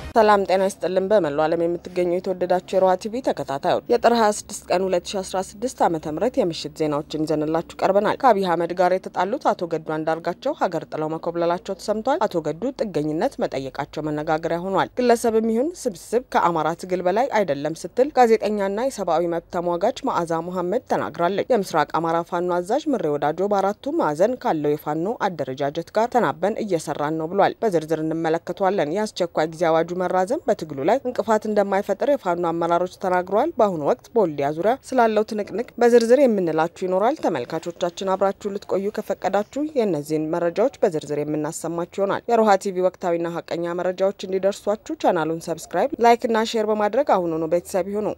ሰላም ጤና ይስጥልን። በመላው ዓለም የምትገኙ የተወደዳችሁ የሮሃ ቲቪ ተከታታዮች የጥር 26 ቀን 2016 ዓ ም የምሽት ዜናዎችን ይዘንላችሁ ቀርበናል። ከአብይ አህመድ ጋር የተጣሉት አቶ ገዱ አንዳርጋቸው ሀገር ጥለው መኮብለላቸው ተሰምቷል። አቶ ገዱ ጥገኝነት መጠየቃቸው መነጋገሪያ ሆኗል። ግለሰብም ይሁን ስብስብ ከአማራ ትግል በላይ አይደለም ስትል ጋዜጠኛና የሰብአዊ መብት ተሟጋች መዓዛ መሐመድ ተናግራለች። የምስራቅ አማራ ፋኖ አዛዥ ምሬ ወዳጆ በአራቱ ማዕዘን ካለው የፋኖ አደረጃጀት ጋር ተናበን እየሰራን ነው ብሏል። በዝርዝር እንመለከተዋለን። የአስቸኳይ ጊዜ አዋጁ መራዘም በትግሉ ላይ እንቅፋት እንደማይፈጥር የፋኖ አመራሮች ተናግረዋል። በአሁኑ ወቅት በወልዲያ ዙሪያ ስላለው ትንቅንቅ በዝርዝር የምንላችሁ ይኖራል። ተመልካቾቻችን አብራችሁ ልትቆዩ ከፈቀዳችሁ የእነዚህን መረጃዎች በዝርዝር የምናሰማችሁ ይሆናል። የሮሃ ቲቪ ወቅታዊና ሀቀኛ መረጃዎች እንዲደርሷችሁ ቻናሉን ሰብስክራይብ፣ ላይክ እና ሼር በማድረግ አሁኑኑ ቤተሰብ ይሁኑ።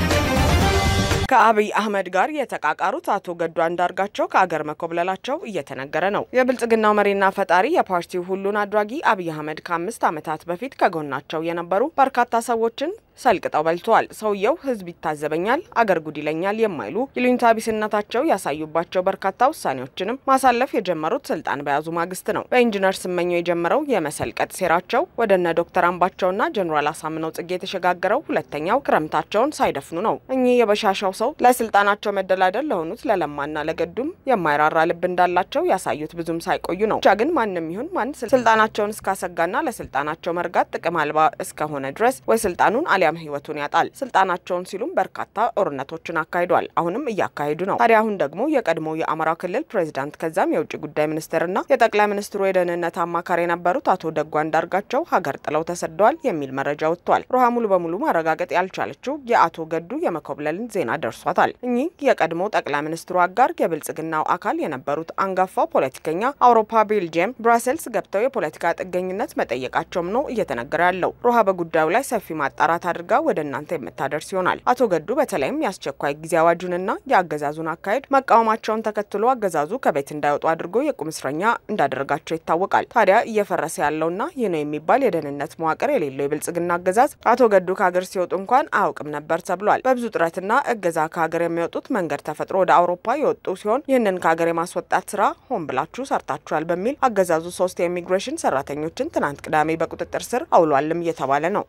ከአብይ አህመድ ጋር የተቃቃሩት አቶ ገዱ አንዳርጋቸው ከአገር መኮብለላቸው እየተነገረ ነው። የብልጽግናው መሪና ፈጣሪ የፓርቲው ሁሉን አድራጊ አብይ አህመድ ከአምስት ዓመታት በፊት ከጎናቸው የነበሩ በርካታ ሰዎችን ሰልቅጠው በልተዋል። ሰውየው ሕዝብ ይታዘበኛል፣ አገር ጉድ ይለኛል የማይሉ ይሉኝታ ቢስነታቸው ያሳዩባቸው በርካታ ውሳኔዎችንም ማሳለፍ የጀመሩት ስልጣን በያዙ ማግስት ነው። በኢንጂነር ስመኘው የጀመረው የመሰልቀጥ ሴራቸው ወደ እነ ዶክተር አምባቸውና ጀኔራል አሳምነው ጽጌ የተሸጋገረው ሁለተኛው ክረምታቸውን ሳይደፍኑ ነው። እኚህ የበሻሻው ሰው ለስልጣናቸው መደላደል ለሆኑት ለለማና ለገዱም የማይራራ ልብ እንዳላቸው ያሳዩት ብዙም ሳይቆዩ ነው። ብቻ ግን ማንም ይሁን ማን ስልጣናቸውን እስካሰጋና ለስልጣናቸው መርጋት ጥቅም አልባ እስከሆነ ድረስ ወይ ስልጣኑን አሊያም ህይወቱን ያጣል። ስልጣናቸውን ሲሉም በርካታ ጦርነቶችን አካሂዷል። አሁንም እያካሄዱ ነው። ታዲያ አሁን ደግሞ የቀድሞው የአማራ ክልል ፕሬዚዳንት ከዛም የውጭ ጉዳይ ሚኒስትርና የጠቅላይ ሚኒስትሩ የደህንነት አማካሪ የነበሩት አቶ ደጉ አንዳርጋቸው ሀገር ጥለው ተሰደዋል የሚል መረጃ ወጥቷል። ሮሃ ሙሉ በሙሉ ማረጋገጥ ያልቻለችው የአቶ ገዱ የመኮብለልን ዜና ደርሷታል። እኚህ የቀድሞ ጠቅላይ ሚኒስትሩ አጋር የብልጽግናው አካል የነበሩት አንጋፋው ፖለቲከኛ አውሮፓ፣ ቤልጅየም፣ ብራሰልስ ገብተው የፖለቲካ ጥገኝነት መጠየቃቸውም ነው እየተነገረ ያለው። ሮሃ በጉዳዩ ላይ ሰፊ ማጣራት አድርጋ ወደ እናንተ የምታደርስ ይሆናል። አቶ ገዱ በተለይም የአስቸኳይ ጊዜ አዋጁንና የአገዛዙን አካሄድ መቃወማቸውን ተከትሎ አገዛዙ ከቤት እንዳይወጡ አድርጎ የቁም እስረኛ እንዳደረጋቸው ይታወቃል። ታዲያ እየፈረሰ ያለውና ይህ ነው የሚባል የደህንነት መዋቅር የሌለው የብልጽግና አገዛዝ አቶ ገዱ ከሀገር ሲወጡ እንኳን አያውቅም ነበር ተብሏል። በብዙ ጥረትና እገዛ ከሀገር የሚወጡት መንገድ ተፈጥሮ ወደ አውሮፓ የወጡ ሲሆን ይህንን ከሀገር የማስወጣት ስራ ሆን ብላችሁ ሰርታችኋል በሚል አገዛዙ ሶስት የኢሚግሬሽን ሰራተኞችን ትናንት ቅዳሜ በቁጥጥር ስር አውሏልም እየተባለ ነው።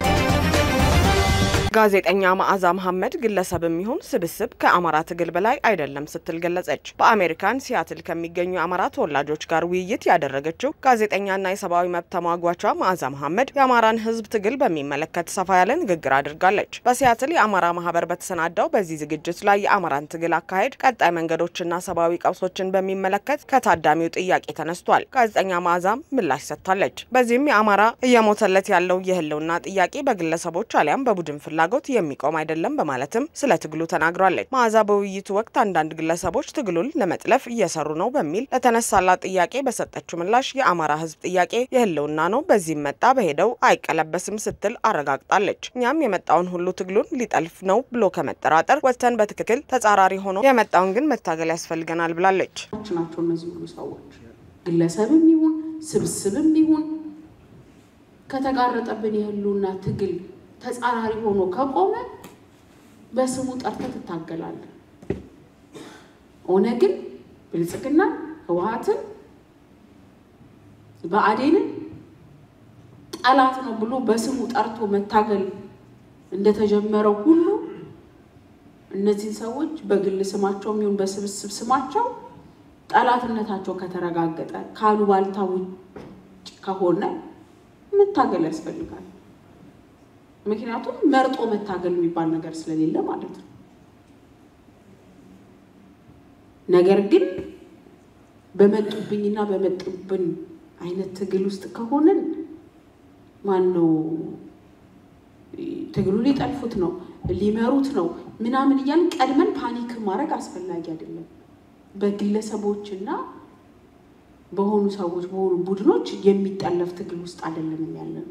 ጋዜጠኛ መዓዛ መሐመድ ግለሰብም ይሁን ስብስብ ከአማራ ትግል በላይ አይደለም ስትል ገለጸች። በአሜሪካን ሲያትል ከሚገኙ የአማራ ተወላጆች ጋር ውይይት ያደረገችው ጋዜጠኛና የሰብአዊ መብት ተሟጓቿ መዓዛ መሐመድ የአማራን ሕዝብ ትግል በሚመለከት ሰፋ ያለ ንግግር አድርጋለች። በሲያትል የአማራ ማህበር በተሰናዳው በዚህ ዝግጅት ላይ የአማራን ትግል አካሄድ፣ ቀጣይ መንገዶችና ሰብአዊ ቀውሶችን በሚመለከት ከታዳሚው ጥያቄ ተነስቷል። ጋዜጠኛ መዓዛም ምላሽ ሰጥታለች። በዚህም የአማራ እየሞተለት ያለው የህልውና ጥያቄ በግለሰቦች አሊያም በቡድን ፍላጎት የሚቆም አይደለም በማለትም ስለ ትግሉ ተናግራለች። መዓዛ በውይይቱ ወቅት አንዳንድ ግለሰቦች ትግሉን ለመጥለፍ እየሰሩ ነው በሚል ለተነሳላት ጥያቄ በሰጠችው ምላሽ የአማራ ህዝብ ጥያቄ የህልውና ነው፣ በዚህም መጣ በሄደው አይቀለበስም ስትል አረጋግጣለች። እኛም የመጣውን ሁሉ ትግሉን ሊጠልፍ ነው ብሎ ከመጠራጠር ወጥተን በትክክል ተጻራሪ ሆኖ የመጣውን ግን መታገል ያስፈልገናል ብላለች። ናቸው እነዚህ ሁሉ ሰዎች ግለሰብም ይሁን ስብስብም ይሁን ከተጋረጠብን የህልውና ትግል ተጻራሪ ሆኖ ከቆመ በስሙ ጠርተህ ትታገላለህ። ኦነግን፣ ብልጽግና፣ ህወሓትን፣ ብአዴንን ጠላት ነው ብሎ በስሙ ጠርቶ መታገል እንደተጀመረው ሁሉ እነዚህን ሰዎች በግል ስማቸው የሚሆን በስብስብ ስማቸው ጠላትነታቸው ከተረጋገጠ ካሉባልታ ውጭ ከሆነ መታገል ያስፈልጋል። ምክንያቱም መርጦ መታገል የሚባል ነገር ስለሌለ ማለት ነው። ነገር ግን በመጡብኝና በመጡብን አይነት ትግል ውስጥ ከሆንን ማን ነው ትግሉ ሊጠልፉት ነው ሊመሩት ነው ምናምን እያልን ቀድመን ፓኒክ ማድረግ አስፈላጊ አይደለም። በግለሰቦችና በሆኑ ሰዎች በሆኑ ቡድኖች የሚጠለፍ ትግል ውስጥ አይደለንም ያለ ነው።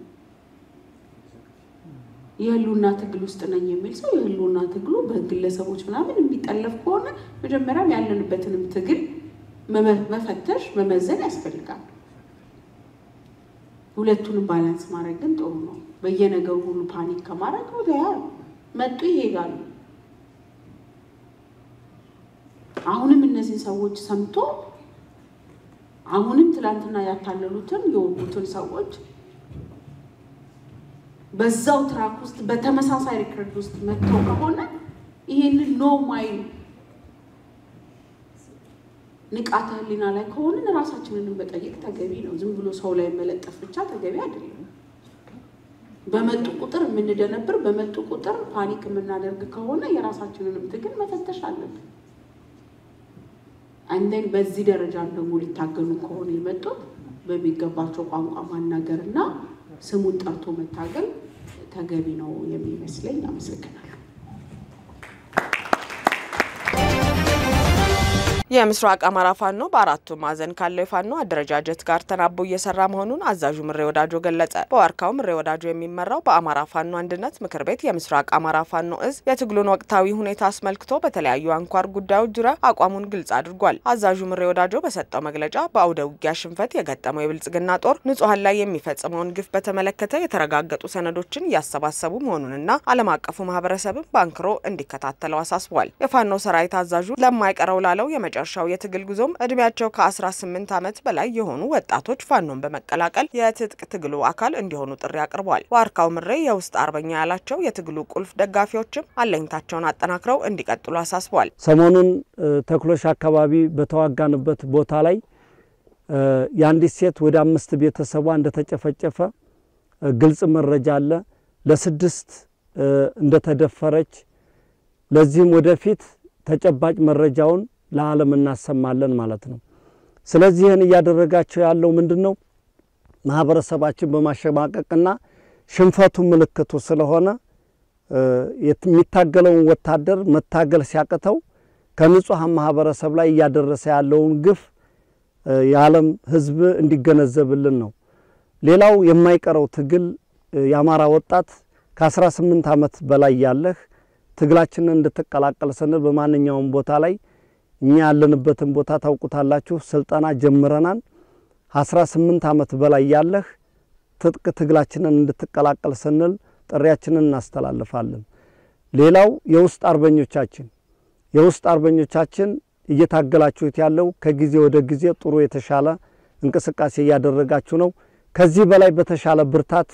የህልውና ትግል ውስጥ ነኝ የሚል ሰው የህልውና ትግሉ በግለሰቦች ምናምን የሚጠለፍ ከሆነ መጀመሪያም ያለንበትንም ትግል መፈተሽ መመዘን ያስፈልጋል። ሁለቱንም ባላንስ ማድረግ ግን ጥሩ ነው። በየነገሩ ሁሉ ፓኒክ ከማድረግ ወዲያ መጡ ይሄዳሉ። አሁንም እነዚህን ሰዎች ሰምቶ አሁንም ትላንትና ያታለሉትን የወጉትን ሰዎች በዛው ትራክ ውስጥ በተመሳሳይ ሪከርድ ውስጥ መጥተው ከሆነ ይሄንን ኖ ማይል ንቃተ ህሊና ላይ ከሆንን ራሳችንን መጠየቅ ተገቢ ነው። ዝም ብሎ ሰው ላይ መለጠፍ ብቻ ተገቢ አይደለም። በመጡ ቁጥር የምንደነብር በመጡ ቁጥር ፓኒክ የምናደርግ ከሆነ የራሳችንንም ትግል መፈተሽ አለብን። አንደን በዚህ ደረጃ ደግሞ ሊታገሉ ከሆነ የመጡት በሚገባቸው ቋንቋ ማናገር እና ስሙን ጠርቶ መታገል ተገቢ ነው የሚመስለኝ። አመሰግናለሁ። የምስራቅ አማራ ፋኖ በአራቱ ማዕዘን ካለው የፋኖ አደረጃጀት ጋር ተናቦ እየሰራ መሆኑን አዛዡ ምሬ ወዳጆ ገለጸ። በዋርካው ምሬ ወዳጆ የሚመራው በአማራ ፋኖ አንድነት ምክር ቤት የምስራቅ አማራ ፋኖ እዝ የትግሉን ወቅታዊ ሁኔታ አስመልክቶ በተለያዩ አንኳር ጉዳዮች ዙሪያ አቋሙን ግልጽ አድርጓል። አዛዡ ምሬ ወዳጆ በሰጠው መግለጫ በአውደ ውጊያ ሽንፈት የገጠመው የብልጽግና ጦር ንጹሐን ላይ የሚፈጽመውን ግፍ በተመለከተ የተረጋገጡ ሰነዶችን እያሰባሰቡ መሆኑንና ዓለም አቀፉ ማህበረሰብን በአንክሮ እንዲከታተለው አሳስቧል። የፋኖ ሰራዊት አዛዡ ለማይቀረው ላለው የመጨረሻው የትግል ጉዞም እድሜያቸው ከ18 ዓመት በላይ የሆኑ ወጣቶች ፋኖን በመቀላቀል የትጥቅ ትግሉ አካል እንዲሆኑ ጥሪ አቅርበዋል። ዋርካው ምሬ የውስጥ አርበኛ ያላቸው የትግሉ ቁልፍ ደጋፊዎችም አለኝታቸውን አጠናክረው እንዲቀጥሉ አሳስቧል። ሰሞኑን ተክሎሽ አካባቢ በተዋጋንበት ቦታ ላይ የአንዲት ሴት ወደ አምስት ቤተሰቧ እንደተጨፈጨፈ ግልጽ መረጃ አለ። ለስድስት እንደተደፈረች ለዚህም ወደፊት ተጨባጭ መረጃውን ለዓለም እናሰማለን ማለት ነው። ስለዚህ ይህን እያደረጋቸው ያለው ምንድን ነው? ማህበረሰባችን በማሸማቀቅና ሽንፈቱ ምልክቱ ስለሆነ የሚታገለውን ወታደር መታገል ሲያቅተው ከንጹሐን ማህበረሰብ ላይ እያደረሰ ያለውን ግፍ የዓለም ሕዝብ እንዲገነዘብልን ነው። ሌላው የማይቀረው ትግል የአማራ ወጣት ከ18 ዓመት በላይ ያለህ ትግላችንን እንድትቀላቀል ስንል በማንኛውም ቦታ ላይ እኛ ያለንበትን ቦታ ታውቁታላችሁ። ስልጠና ጀምረናል። 18 ዓመት በላይ ያለህ ትጥቅ ትግላችንን እንድትቀላቀል ስንል ጥሪያችንን እናስተላልፋለን። ሌላው የውስጥ አርበኞቻችን የውስጥ አርበኞቻችን እየታገላችሁት ያለው ከጊዜ ወደ ጊዜ ጥሩ የተሻለ እንቅስቃሴ እያደረጋችሁ ነው። ከዚህ በላይ በተሻለ ብርታት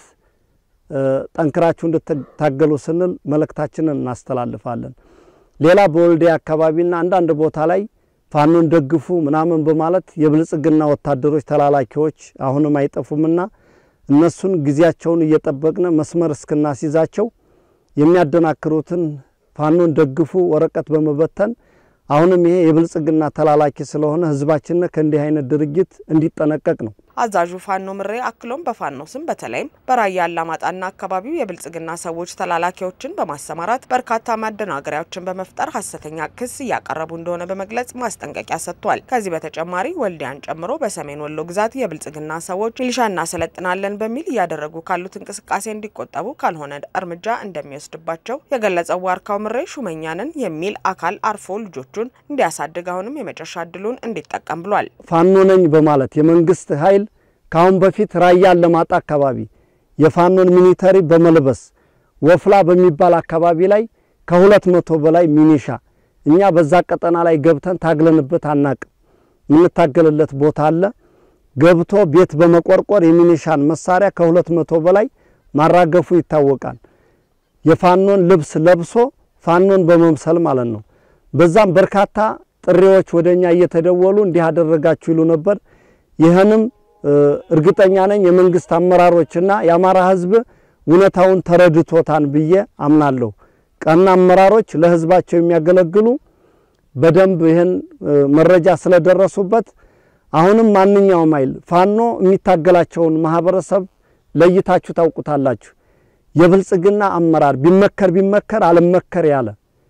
ጠንክራችሁ እንድትታገሉ ስንል መልእክታችንን እናስተላልፋለን። ሌላ በወልዲያ አካባቢና አንዳንድ ቦታ ላይ ፋኖን ደግፉ ምናምን በማለት የብልጽግና ወታደሮች ተላላኪዎች አሁንም አይጠፉምና እነሱን ጊዜያቸውን እየጠበቅን መስመር እስክናስይዛቸው የሚያደናክሩትን ፋኖን ደግፉ ወረቀት በመበተን አሁንም ይሄ የብልጽግና ተላላኪ ስለሆነ ሕዝባችን ከእንዲህ አይነት ድርጊት እንዲጠነቀቅ ነው። አዛዡ ፋኖ ምሬ አክሎም በፋኖ ስም በተለይም በራያ አላማጣና አካባቢው የብልጽግና ሰዎች ተላላኪዎችን በማሰማራት በርካታ ማደናገሪያዎችን በመፍጠር ሀሰተኛ ክስ እያቀረቡ እንደሆነ በመግለጽ ማስጠንቀቂያ ሰጥቷል። ከዚህ በተጨማሪ ወልዲያን ጨምሮ በሰሜን ወሎ ግዛት የብልጽግና ሰዎች ሚሊሻ እናሰለጥናለን በሚል እያደረጉ ካሉት እንቅስቃሴ እንዲቆጠቡ ካልሆነ እርምጃ እንደሚወስድባቸው የገለጸው ዋርካው ምሬ ሹመኛንን የሚል አካል አርፎ ልጆቹን እንዲያሳድግ አሁንም የመጨረሻ እድሉን እንዲጠቀም ብሏል። ፋኖ ነኝ በማለት የመንግስት ኃይል ከአሁን በፊት ራያ አላማጣ አካባቢ የፋኖን ሚኒተሪ በመልበስ ወፍላ በሚባል አካባቢ ላይ ከሁለት መቶ በላይ ሚኒሻ እኛ በዛ ቀጠና ላይ ገብተን ታግለንበት አናቅም። የምንታገልለት ቦታ አለ። ገብቶ ቤት በመቆርቆር የሚኒሻን መሳሪያ ከሁለት መቶ በላይ ማራገፉ ይታወቃል። የፋኖን ልብስ ለብሶ ፋኖን በመምሰል ማለት ነው። በዛም በርካታ ጥሪዎች ወደኛ እየተደወሉ እንዲህ አደረጋችሁ ይሉ ነበር። ይህንም እርግጠኛ ነኝ የመንግስት አመራሮችና የአማራ ሕዝብ እውነታውን ተረድቶታን ብዬ አምናለሁ። ቀና አመራሮች ለሕዝባቸው የሚያገለግሉ በደንብ ይህን መረጃ ስለደረሱበት አሁንም ማንኛውም ኃይል ፋኖ የሚታገላቸውን ማህበረሰብ ለይታችሁ ታውቁታላችሁ። የብልጽግና አመራር ቢመከር ቢመከር አልመከር ያለ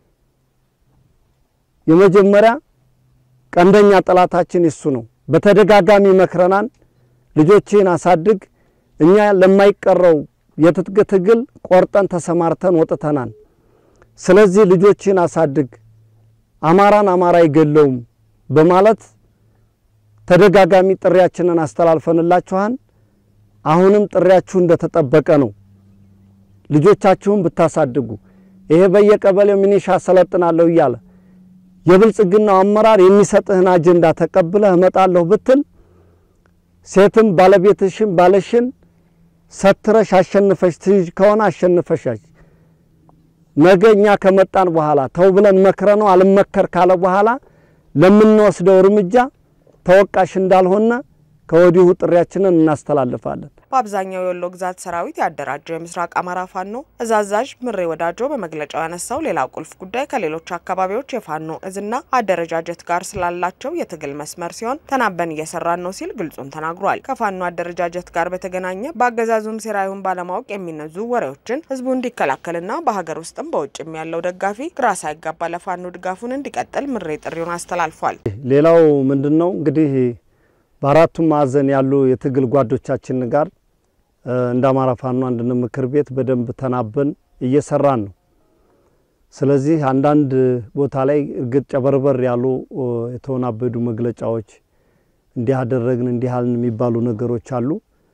የመጀመሪያ ቀንደኛ ጠላታችን እሱ ነው። በተደጋጋሚ መክረናን ልጆችን አሳድግ፣ እኛ ለማይቀረው የትጥቅ ትግል ቆርጠን ተሰማርተን ወጥተናል። ስለዚህ ልጆችን አሳድግ፣ አማራን አማራ አይገለውም በማለት ተደጋጋሚ ጥሪያችንን አስተላልፈንላችኋል። አሁንም ጥሪያችሁ እንደተጠበቀ ነው። ልጆቻችሁን ብታሳድጉ ይሄ በየቀበሌው ሚኒሻ ሰለጥናለሁ እያለ የብልጽግናው አመራር የሚሰጥህን አጀንዳ ተቀብለህ እመጣለሁ ብትል ሴትም ባለቤትሽን ባለሽን ሰትረሽ አሸንፈሽ ትይዥ ከሆነ አሸንፈሽ ነገ እኛ ከመጣን በኋላ ተው ብለን መክረ ነው አልመከር ካለ በኋላ ለምንወስደው እርምጃ ተወቃሽ እንዳልሆነ ከወዲሁ ጥሪያችንን እናስተላልፋለን። በአብዛኛው የወሎ ግዛት ሰራዊት ያደራጀው የምስራቅ አማራ ፋኖ እዝ አዛዥ ምሬ ወዳጆ በመግለጫው ያነሳው ሌላው ቁልፍ ጉዳይ ከሌሎች አካባቢዎች የፋኖ እዝና አደረጃጀት ጋር ስላላቸው የትግል መስመር ሲሆን ተናበን እየሰራን ነው ሲል ግልጹን ተናግሯል። ከፋኖ አደረጃጀት ጋር በተገናኘ በአገዛዙም ሴራ ይሁን ባለማወቅ የሚነዙ ወሬዎችን ህዝቡ እንዲከላከልና በሀገር ውስጥም በውጭም ያለው ደጋፊ ግራ ሳይጋባ ለፋኖ ድጋፉን እንዲቀጥል ምሬ ጥሪውን አስተላልፏል። ሌላው ምንድን ነው እንግዲህ በአራቱም ማዕዘን ያሉ የትግል ጓዶቻችን ጋር እንደ አማራ ፋኖ አንድነት ምክር ቤት በደንብ ተናበን እየሰራን ነው። ስለዚህ አንዳንድ ቦታ ላይ እርግጥ ጨበርበር ያሉ የተወናበዱ መግለጫዎች እንዲህ አደረግን እንዲህ አልን የሚባሉ ነገሮች አሉ።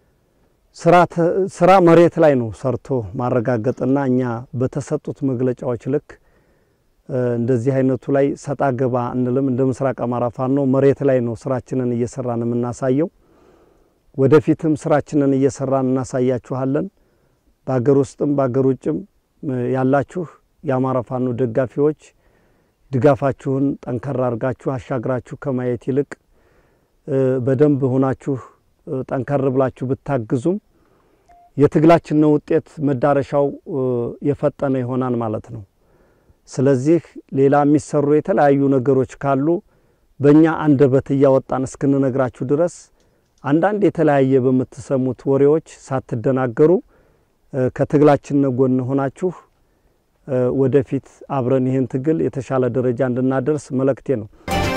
ስራ መሬት ላይ ነው ሰርቶ ማረጋገጥና እኛ በተሰጡት መግለጫዎች ልክ እንደዚህ አይነቱ ላይ ሰጣ ገባ እንልም። እንደ ምስራቅ አማራ ፋኖ መሬት ላይ ነው ስራችንን እየሰራን የምናሳየው። ወደፊትም ስራችንን እየሰራን እናሳያችኋለን። በሀገር ውስጥም በሀገር ውጭም ያላችሁ የአማራ ፋኖ ደጋፊዎች ድጋፋችሁን ጠንከር አድርጋችሁ አሻግራችሁ ከማየት ይልቅ በደንብ ሆናችሁ ጠንከር ብላችሁ ብታግዙም የትግላችን ውጤት መዳረሻው የፈጠነ ይሆናል ማለት ነው። ስለዚህ ሌላ የሚሰሩ የተለያዩ ነገሮች ካሉ በእኛ አንደበት እያወጣን እስክንነግራችሁ ድረስ አንዳንድ የተለያየ በምትሰሙት ወሬዎች ሳትደናገሩ ከትግላችን ጎን ሆናችሁ ወደፊት አብረን ይህን ትግል የተሻለ ደረጃ እንድናደርስ መልእክቴ ነው።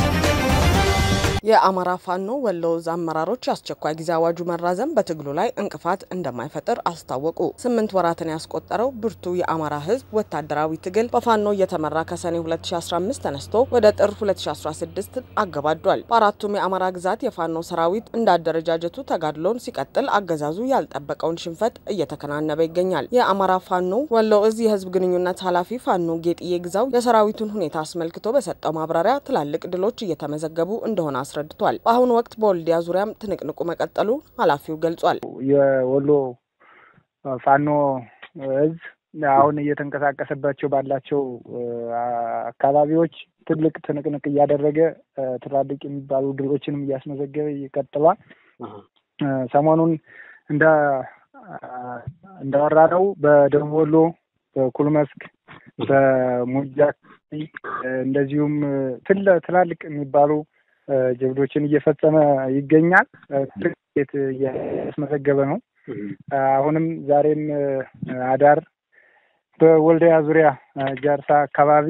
የአማራ ፋኖ ወሎ ዕዝ አመራሮች የአስቸኳይ ጊዜ አዋጁ መራዘም በትግሉ ላይ እንቅፋት እንደማይፈጥር አስታወቁ። ስምንት ወራትን ያስቆጠረው ብርቱ የአማራ ሕዝብ ወታደራዊ ትግል በፋኖ እየተመራ ከሰኔ 2015 ተነስቶ ወደ ጥር 2016 አገባዷል። በአራቱም የአማራ ግዛት የፋኖ ሰራዊት እንደ አደረጃጀቱ ተጋድሎን ሲቀጥል አገዛዙ ያልጠበቀውን ሽንፈት እየተከናነበ ይገኛል። የአማራ ፋኖ ወሎ ዕዝ የህዝብ ግንኙነት ኃላፊ ፋኖ ጌጥዬ ግዛው የሰራዊቱን ሁኔታ አስመልክቶ በሰጠው ማብራሪያ ትላልቅ ድሎች እየተመዘገቡ እንደሆነ አስረድቷል። በአሁኑ ወቅት በወልዲያ ዙሪያም ትንቅንቁ መቀጠሉ ኃላፊው ገልጿል። የወሎ ፋኖ ዕዝ አሁን እየተንቀሳቀሰባቸው ባላቸው አካባቢዎች ትልቅ ትንቅንቅ እያደረገ ትላልቅ የሚባሉ ድሎችንም እያስመዘገበ ይቀጥሏል። ሰሞኑን እንደ እንዳወራነው በደቡብ ወሎ በኩል መስክ በሙጃ እንደዚሁም ትላልቅ የሚባሉ ጀብዶችን እየፈጸመ ይገኛል። ትርት እያስመዘገበ ነው። አሁንም ዛሬም አዳር በወልዲያ ዙሪያ ጃርሳ አካባቢ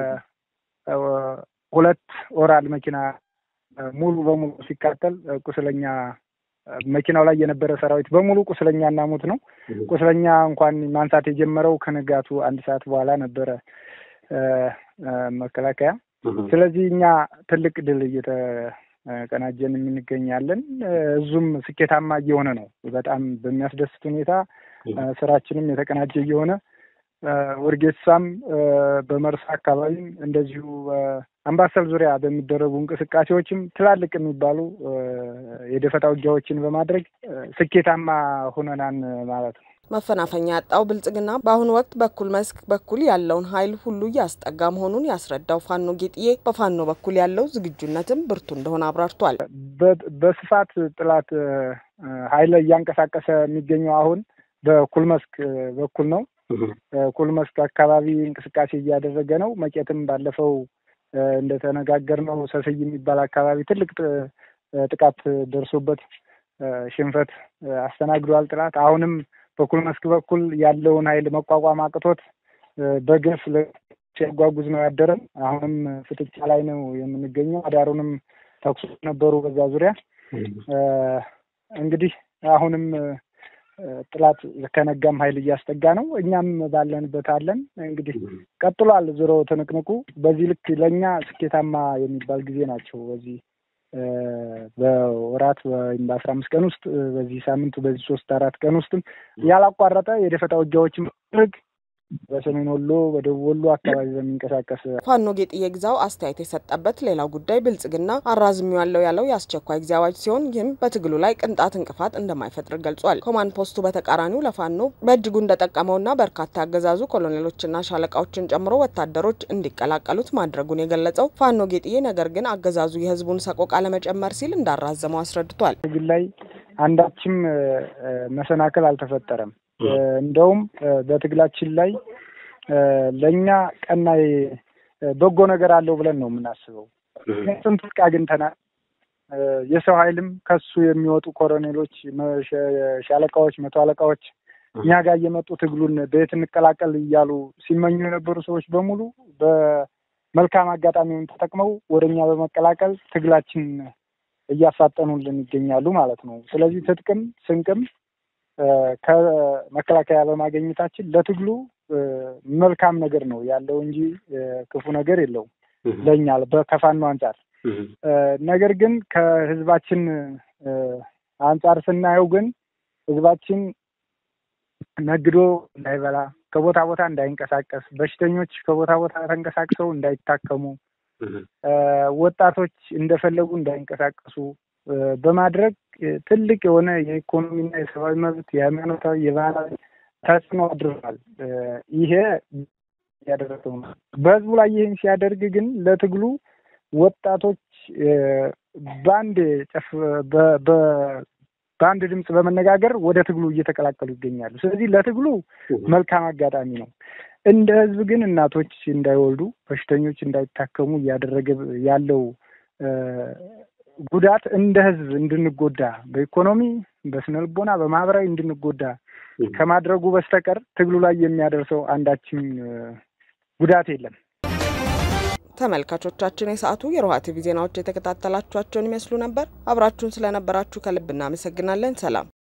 ሁለት ኦራል መኪና ሙሉ በሙሉ ሲቃጠል ቁስለኛ መኪናው ላይ የነበረ ሰራዊት በሙሉ ቁስለኛና ሙት ነው። ቁስለኛ እንኳን ማንሳት የጀመረው ከንጋቱ አንድ ሰዓት በኋላ ነበረ መከላከያ ስለዚህ እኛ ትልቅ ድል እየተቀናጀን የምንገኛለን። እዙም ስኬታማ እየሆነ ነው። በጣም በሚያስደስት ሁኔታ ስራችንም የተቀናጀ እየሆነ ወርጌሳም በመርሳ አካባቢም እንደዚሁ አምባሰል ዙሪያ በሚደረጉ እንቅስቃሴዎችም ትላልቅ የሚባሉ የደፈጣ ውጊያዎችን በማድረግ ስኬታማ ሆነናን ማለት ነው። መፈናፈኛ ያጣው ብልጽግና በአሁኑ ወቅት በኩል መስክ በኩል ያለውን ኃይል ሁሉ እያስጠጋ መሆኑን ያስረዳው ፋኖ ጌጥዬ በፋኖ በኩል ያለው ዝግጁነትም ብርቱ እንደሆነ አብራርቷል። በስፋት ጥላት ኃይል እያንቀሳቀሰ የሚገኘው አሁን በኩል መስክ በኩል ነው። ኩል መስክ አካባቢ እንቅስቃሴ እያደረገ ነው። መቄትም ባለፈው እንደተነጋገርነው ሰስይ የሚባል አካባቢ ትልቅ ጥቃት ደርሶበት ሽንፈት አስተናግዷል ጥላት አሁንም በኩል መስክ በኩል ያለውን ኃይል መቋቋም አቅቶት በገፍ ሲያጓጉዝ ነው ያደረን። አሁንም ፍጥጫ ላይ ነው የምንገኘው። አዳሩንም ተኩሶ ነበሩ በዛ ዙሪያ እንግዲህ አሁንም ጥላት ከነጋም ኃይል እያስጠጋ ነው። እኛም ባለንበት አለን። እንግዲህ ቀጥሏል ዞሮ ትንቅንቁ። በዚህ ልክ ለእኛ ስኬታማ የሚባል ጊዜ ናቸው። በዚህ በወራት ወይም በአስራ አምስት ቀን ውስጥ በዚህ ሳምንቱ በዚህ ሶስት አራት ቀን ውስጥም ያላቋረጠ የደፈጣ ውጊያዎችን ማድረግ በሰሜን ወሎ በደቡብ ወሎ አካባቢ በሚንቀሳቀስ ፋኖ ጌጥዬ ግዛው አስተያየት የሰጠበት ሌላው ጉዳይ ብልጽግና አራዝሚዋለሁ ያለው የአስቸኳይ ጊዜ አዋጅ ሲሆን ይህም በትግሉ ላይ ቅንጣት እንቅፋት እንደማይፈጥር ገልጿል። ኮማንድ ፖስቱ በተቃራኒው ለፋኖ በእጅጉ እንደጠቀመውና በርካታ ያገዛዙ ኮሎኔሎችና ሻለቃዎችን ጨምሮ ወታደሮች እንዲቀላቀሉት ማድረጉን የገለጸው ፋኖ ጌጥዬ ነገር ግን አገዛዙ የህዝቡን ሰቆቃ ለመጨመር ሲል እንዳራዘመው አስረድቷል። ትግል ላይ አንዳችም መሰናክል አልተፈጠረም። እንደውም በትግላችን ላይ ለእኛ ቀና በጎ ነገር አለው ብለን ነው የምናስበው። ምክንያቱም ትጥቅ አግኝተናል። የሰው ኃይልም ከሱ የሚወጡ ኮሎኔሎች፣ ሻለቃዎች፣ መቶ አለቃዎች እኛ ጋር እየመጡ ትግሉን በየት እንቀላቀል እያሉ ሲመኙ የነበሩ ሰዎች በሙሉ በመልካም አጋጣሚውን ተጠቅመው ወደ እኛ በመቀላቀል ትግላችን እያፋጠኑልን ይገኛሉ ማለት ነው። ስለዚህ ትጥቅም ስንቅም ከመከላከያ በማግኘታችን ለትግሉ መልካም ነገር ነው ያለው እንጂ ክፉ ነገር የለውም ለእኛ ከፋኖ አንጻር። ነገር ግን ከህዝባችን አንጻር ስናየው ግን ህዝባችን ነግዶ እንዳይበላ፣ ከቦታ ቦታ እንዳይንቀሳቀስ፣ በሽተኞች ከቦታ ቦታ ተንቀሳቅሰው እንዳይታከሙ፣ ወጣቶች እንደፈለጉ እንዳይንቀሳቀሱ በማድረግ ትልቅ የሆነ የኢኮኖሚና የሰብአዊ መብት የሃይማኖታዊ፣ የባህላዊ ተጽዕኖ አድርጓል። ይሄ ያደረገው ነው። በህዝቡ ላይ ይህን ሲያደርግ ግን ለትግሉ ወጣቶች በአንድ ጨፍ በአንድ ድምፅ በመነጋገር ወደ ትግሉ እየተቀላቀሉ ይገኛሉ። ስለዚህ ለትግሉ መልካም አጋጣሚ ነው። እንደ ህዝብ ግን እናቶች እንዳይወልዱ፣ በሽተኞች እንዳይታከሙ እያደረገ ያለው ጉዳት እንደ ህዝብ እንድንጎዳ በኢኮኖሚ፣ በስነ ልቦና፣ በማህበራዊ እንድንጎዳ ከማድረጉ በስተቀር ትግሉ ላይ የሚያደርሰው አንዳችም ጉዳት የለም። ተመልካቾቻችን የሰዓቱ የሮሃ ቲቪ ዜናዎች የተከታተላችኋቸውን ይመስሉ ነበር። አብራችሁን ስለነበራችሁ ከልብ እናመሰግናለን። ሰላም